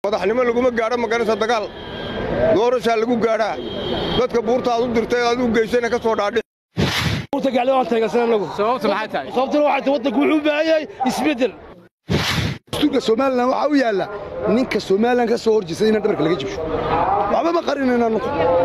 madaxnimo laguma gaadho maganaysa dagaal doorashaa lagu gaadhaa dadka buurta aad u dirtay aad u geysana ka soo dhaadhi sababtuna waxay tahay waddanku wuxuu u baahan yahay isbeddel dastuurka somalilan waxaa u yaalla ninka somalilan ka soo horjeesta inaan dhabarka laga jibsho waxba ma qarinayna nuku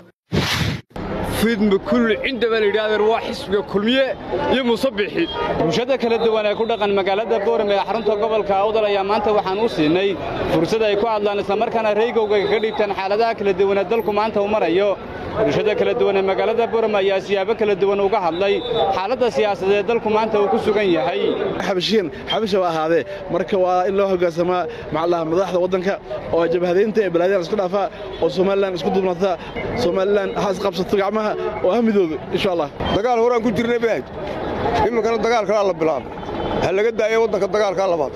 fidma kulli cindaba la yidhaahdeen waa xisbiga kulmiye iyo musabixi bulshada kala duwan ee ku dhaqan magaalada boorame ee xarunta gobolka awdal ayaa maanta waxaan u siinay fursad ay ku hadlaan islamarkaana reygowga ka dhiibtaan xaaladaha kala duwan ee dalku maanta uu marayo bulshada kala duwan ee magaalada boorame ayaa siyaabo kala duwan uga hadlay xaaladda siyaasadeed ee dalku maanta uu ku sugan yahay xabashiyan xabasha waa ahaadee marka waa in loo hoggaansamaa macalaha madaxda waddanka oo jabhadaynta ee balaadyan isku dhaafaa oo somalilan isku duubnata somalilan ha isqabsato gacmaha oo ha midoodo insha allah dagaal horaan ku jirnay baad iminkana dagaal kalaa la bilaabay ha laga daayo waddanka dagaalkaa labaad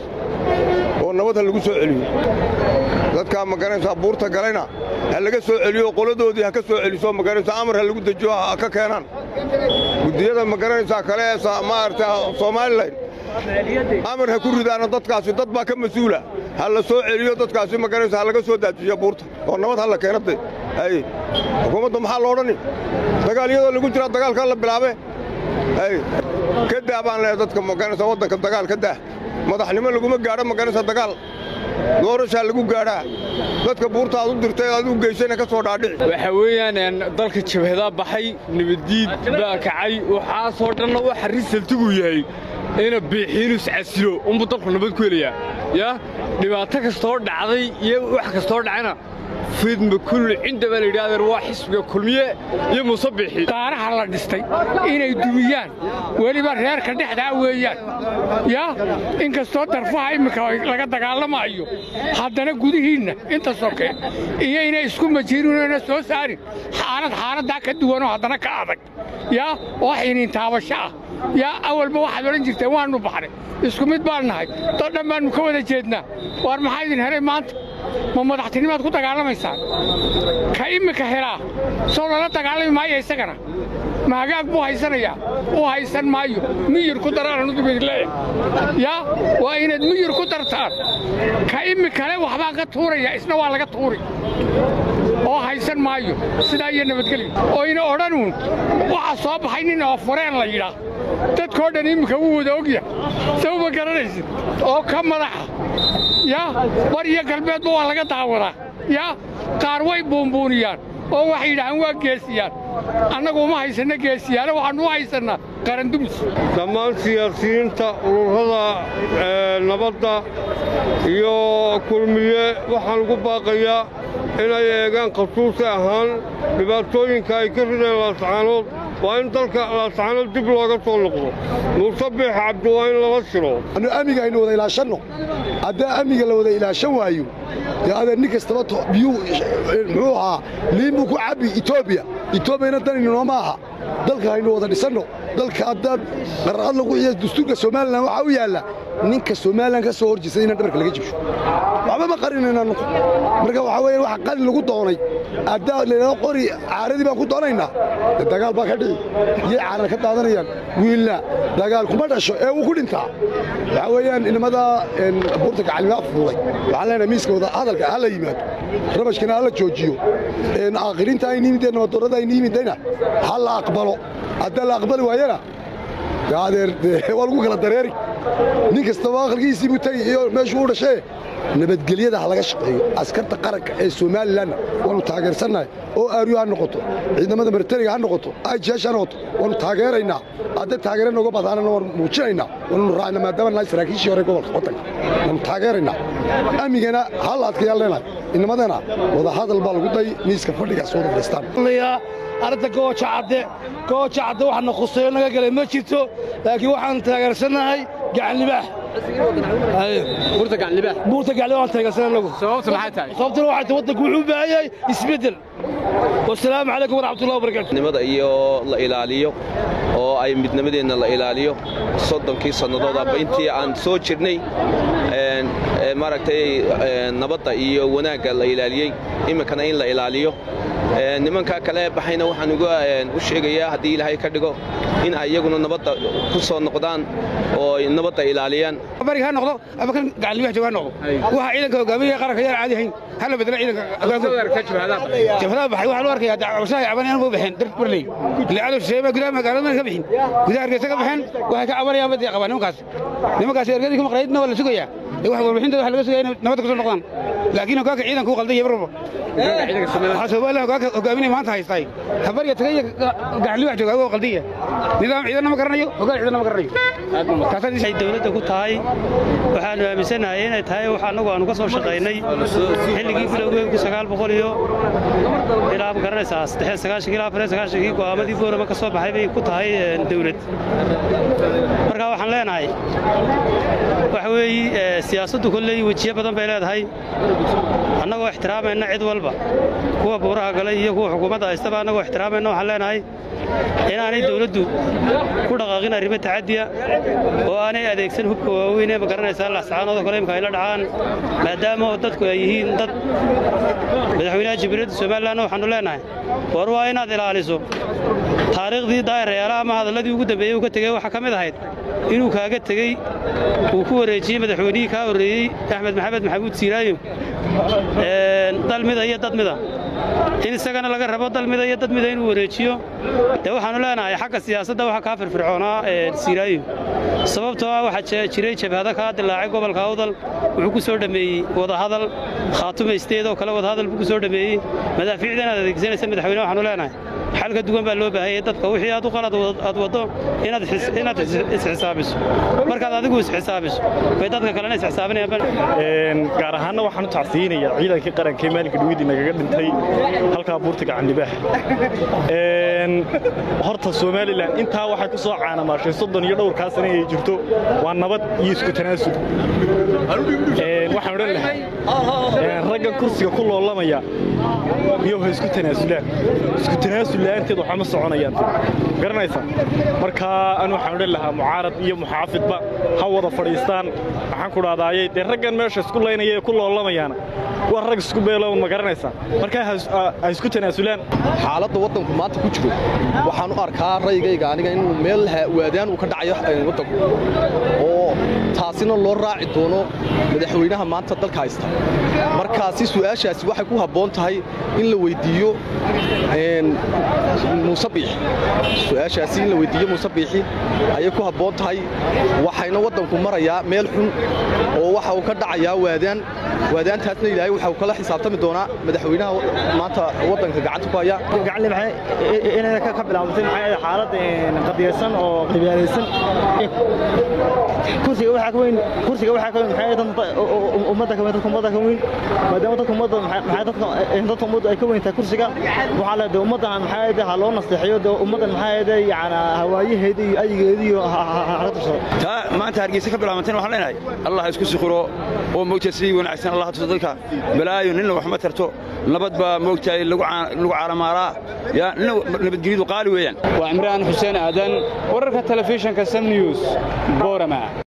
oo nabad ha lagu soo celiyo dadkaa maganaysaa buurta galayna ha laga soo celiyo qoladoodii ha ka soo celiso maganaysaa amar ha lagu dejiyo ha ka keenaan guddiyada maganaysaa kale ee maaragta somalilan amar ha ku ridaana dadkaasi dad baa ka mas-uula ha la soo celiyo dadkaasi maganaysa ha laga soo daajiyo buurta oo nabad ha la keenade hay xukuumadda maxaa lo odhani dagaal iyadoo lagu jiraa dagaalkaa la bilaabe hay ka daa baan leehay dadka maganaysa waddanka dagaal ka daa madaxnimo laguma gaadho maganaysa dagaal doorashaa lagu gaadhaa dadka buurta aad u dirtay aad u geysana ka soo dhaadhici waxa weeyaan dalka jabhadaa baxay nabaddiid baa kacay waxaasoo dhanna waxa risaltigu yahay ina biixiinus casilo unbuu dalku nabad ku helayaa yaa dhibaato kastoo dhacday iyo wax kastoo dhacayna fidma kulli cindaba la yidhaahdeen waa xisbiga kulmiye iyo musabixi qaaraha la dhistay inay dumiyaan weliba reerka dhexdaa weeyaan yaa inkastoo darfaha imminka laga dagaalamaayo haddana gudihiinna inta soke iyo inay isku majiirinona soo saarin xaalad xaaladdaa ka duwanoo haddana ka adag yaa oo xiniin taabasho ah yaa awalba waxaad odhan jirteen waannu baxnay isku mid baan nahay dad dhan baannu ka wada jeednaa waar maxaa idin helay maanta ma madaxtinimaad ku dagaalamaysaan ka imminka helaa soo lala dagaalami maayo isagana ma hagaag buu haysanayaa uu haysan maayo miyir ku daraanudubidleeya yaa waa inaad miyir ku dartaan ka iminkale waxbaan ka tuuraya isna waa laga tuuri oo haysan maayo sidaa iyo nabadgelyo oo ina odhanuun waxaa soo baxay nin oo fureen la yidhaah dadkoo dhan imminka wuu wada ogya saw ma garanaysid oo ka madaxa yaa bar iyo galbeedba waa laga daawadaa yaa qaar way buunbuuniyaan oo waxay yidhahaan waa geesiyaan annagu uma haysanno geesiyaane waxaannu u haysannaa qarandumis dhammaan siyaasiyiinta ururada nabadda iyo kulmiye waxaan ugu baaqayaa inay eegaan khasuusi ahaan dhibaatooyinka ay ka rideen laascaanood waa in dalka laascaanood dib looga soo noqdo muusabix cabdi waa in lala shiro annu amniga aynu wada ilaashanno haddaa amniga la wada ilaashan waayo dee adeer nin kastaba biyuu muxuu ahaa liin buu ku cabbi etoobiya etoobiyana danayninoo ma aha dalka haynu wada dhisanno dalka haddaad qarqad lagu xiya dastuurka somalilan waxaa u yaalla ninka somalilan ka soo horjeesta inaan dhabarka laga jibsho waxba ma qarinayna nuku marka waxaa weeye waxa qalin lagu doonay haddaa laydhahdo qori caaradii baan ku doonaynaa dee dagaal baa ka dhici iyay caarar ka daadanayaan wiilna dagaal kuma dhasho ee wuu ku dhintaa waxaa weeyaan inamada buurta gacalimaa fuulay waxaan leenahay miiska wada hadalka ha la yimaado rabashkana ha la joojiyo aakhiriinta aynu yimideen nabaddoorrada aynu yimidayna ha la aqbalo haddaa la aqbali waayana adeer waa lagu kala dareeri nin kastaba aqalkiisii buu tegi iyo meeshuu u dhashee nabadgelyada ha laga shaqeeyo askarta qaranka ee somalilanna waannu taageersannahay oo aaryu ha noqoto ciidamada martaniga ha noqoto aijeesh ha noqoto waannu taageeraynaa hadday taageera nooga badaanana waannu muujinaynaa waannu raacna maadaama nahay saraakiishii hore gobolka waddanka waannu taageeraynaa amnigana ha la adkayaan leenahay inamadana wadahadal baa lagu day miiska fadhigaas wada fadhiistaan arrinta gooja cadde gooja cadde waxaana khuseeyo naga galay ma jirto laakiin waxaan taageersannahay gacanlibaax buurta gacanlibaax buurta gacanlibaax waan taageersannahay anagu sababtu maxay tahay sababtuna waxay tahay waddanku wuxuu u baahan yahay isbeddel wasalaamu calaykum waraxmatullahi wabarakatu nimada iyo la ilaaliyo oo ay midnimadeenna la ilaaliyo soddonkii sannadood aba intii aan soo jirnay maaragtay nabadda iyo wanaagga la ilaaliyey iminkana in la ilaaliyo nimankaa kale baxayna waxaan u sheegayaa haddii ilaahay ka dhigo in ay iyaguna nabadda ku soo noqdaan oo ay nabadda ilaaliyaan bariga ha noqdo ama kan gacalnimaha jooga ha noqdo waxa ciidanka hogaamiya qaranka yaan caadi ahayn hala bedela ciidanka jabhadaha baxay waxaa loo arkayaa dacwashaha caban inaan u baxeen dar barley ilaa cadow shisheeye baa gudaha magaalada ka bixin gudaha hargeysa ka baxeen waxay ka cabanayaan badii qabaan nimankaas nimankaas ergadii ka maqnaydna waa la sugayaa wax warbixintooda waxa laga sugaya inay nabadda ku soo noqdaan laakiin hogaanka ciidanka u qaldan yahay mar walba waxaa soomaaliya hogaanka hogaaminaya maanta haystay habariga tagay iyo gacalnimaha jooga waa qaldan yahay nidaam ciidanna ma garanayo hogaan ciidanna ma garanayo waxay dawladda ku tahay waxaannu aaminsanahay inay tahay wax annagu aanu ka soo shaqaynay xilligii bilowgeedku sagaal boqol iyo ilaa ma garanaysaa saddex sagaashankii ilaa afar sagaashankii go'aamadii boorama ka soo baxay bay ku tahay dawlad marka waxaan leenahay waxa weeye siyaasaddu kolley wejiyo badan bay leedahay annagoo ixtiraamayna cid walba kuwa buuraha galay iyo kuwa xukuumadda haystaba annagoo ixtiraamayna waxaan leenahay inaanay dawladdu ku dhaqaaqin arrimo tacadiya oo aanay adeegsan hubka waaweyn ee ma garanaysaa laxsacaanoodoo kale imka ay la dhacaan maadaama oo dadku ay yihiin dad madaxweynaha jamhuuriyadda somalilanna waxaannu leenahay war waa inaad ilaaliso taariikhdii daahirayaalaha ama hadalladii ugu dambeeyey uu ka tegey waxaa ka mid ahayd inuu kaaga tegey uu ku wareejiyey madaxweynihii kaa horreeyey axmed maxamed maxamuud siiraayo dal mida iyo dad mida in isagana laga rabo dal mida iyo dad mida inuu wareejiyo dee waxaannu leenahay xagga siyaasadda waxa kaa firfircoonaa siiraayo sababtoo ah waxaa jiray jabhado kaa dilaacay gobolka awdal wuxuu ku soo dhammeeyey wadahadal khaatumaysteed oo kale wadahadal buu ku soo dhammeeyey madaafiicda inaad adeegsanaysa madaxweyne waxaanu leenahay xal ka duwan baa loo baahayay dadka wixii aad u qalad aad waddo inaad isxisaabiso markaad adigu isxisaabiso bay dadka kalena isxisaabinayaan gaar ahaanna waxaan u tacsiinayaa ciidankii qaranka ee maalinka dhawidii nagaga dhintay halkaa buurta gacandhibaax horta somalilan intaa waxay ku soo caanamaashay soddon iyo dhowrkaa sane ay jirto waa nabad iyo isku tanaasul waxaan odhan lahaa raggan kursiga ku loolamaya miyow ha isku tanaasulaan isku tanaasul la'aanteed waxba ma soconayaan garanaysa marka an waxaan odhan lahaa mucaarad iyo muxaafidba ha wada fadhiistaan waxaan ku dhahdaayey dee raggan meesha isku laynaya ee ku loolamayaana waa rag isku beelown ma garanaysaa marka ha isku tanaasulaan xaaladda waddanku maanta ku jiro waxaan u arkaa raygayga aniga inuu meel waadaan uu ka dhacayo waddanku oo taasina loo raaci doono madaxweynaha maanta dalka haysta markaasi su'aashaasi waxay ku habboon tahay in la weyddiiyo muuse biixi su'aashaasi in la weyddiiyo muuse biixi ayay ku habboon tahay waxayna waddanku marayaa meel xun oo waxa uu ka dhacayaa waadaan waadaantaasna ilaahay waxa uu kala xisaabtami doonaa madaxweynaha maanta waddanka gacanta ku haya inay ka bilaabantay maxay xaalad qadiyaysan oo qibyaalaysan kursiga waxaa ka weyn kursiga waxaa ka weyn maxay dadka ummadda ka weyn dadka ummadda ka weyn maadaama dadka ummadda maxay dadka dadka ummadda ay ka weyn tahay kursiga waxaa la dee ummaddan maxay ha loo nasteexiyo dee ummaddan maxay yaana hawaayaheeda iyo ayigeeda iyo ha tursado taa maanta hargeysa ka bilaabantayna waxaan leenahay allah isku sikhiro oo moogta sidii wanaagsan allah tuso dadka balaayo ninna wax ma tarto nabad baa moogtahay lagu caalamaaraa yaa nina nabadgelyadu qaali weeyaan waa cimraan xuseen aadan wararka telefishinka sam news boorama